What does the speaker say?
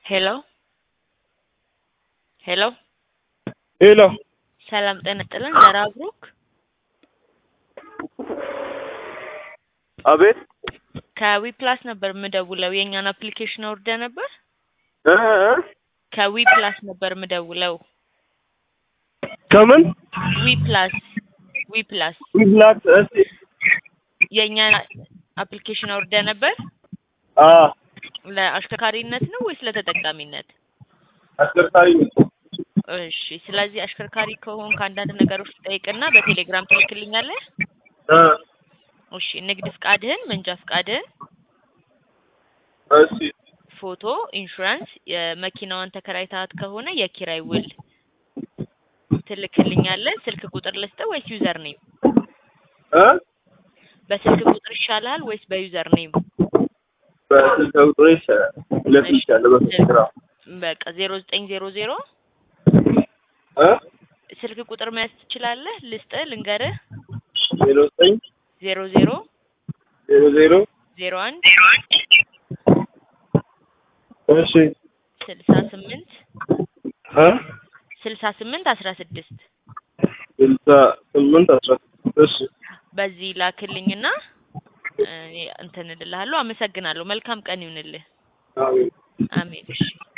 ሄሎ ሄሎ ሄሎ ሰላም ጤና ይስጥልን ዘራ ብሩክ አቤት ከዊ ፕላስ ነበር የምደውለው የእኛን አፕሊኬሽን አውርደ ነበር እ እ ከዊ ፕላስ ነበር የምደውለው ከምን ዊ ፕላስ ዊ ፕላስ ዊብላት እስቲ የእኛን አፕሊኬሽን አውርደ ነበር አ ለአሽከርካሪነት ነው ወይስ ለተጠቃሚነት? አሽከርካሪ ነኝ። እሺ ስለዚህ አሽከርካሪ ከሆንክ አንዳንድ ነገሮች ጠይቅና በቴሌግራም ትልክልኛለህ። እ እሺ ንግድ ፍቃድህን፣ መንጃ ፍቃድህን፣ እሺ ፎቶ፣ ኢንሹራንስ፣ የመኪናዋን ተከራይታት ከሆነ የኪራይ ውል ትልክልኛለህ። ስልክ ቁጥር ልስጥህ ወይስ ዩዘር ኔም? እ በስልክ ቁጥር ይሻላል ወይስ በዩዘር ኔም? በስልክ ቁጥር ይሻላል። ሁለት ይሻላል በስልክ ነው። በቃ ዜሮ ዘጠኝ ዜሮ ዜሮ እ ስልክ ቁጥር መያዝ ትችላለህ? ልስጥህ፣ ልንገርህ። ዜሮ ዘጠኝ ዜሮ ዜሮ ዜሮ ዜሮ ዜሮ አንድ እሺ ስልሳ ስምንት እ ስልሳ ስምንት አስራ ስድስት ስልሳ ስምንት አስራ ስድስት እሺ በዚህ ላክልኝና እኔ እንትን እልልሃለሁ። አመሰግናለሁ። መልካም ቀን ይሁንልህ። አሜን አሜን። እሺ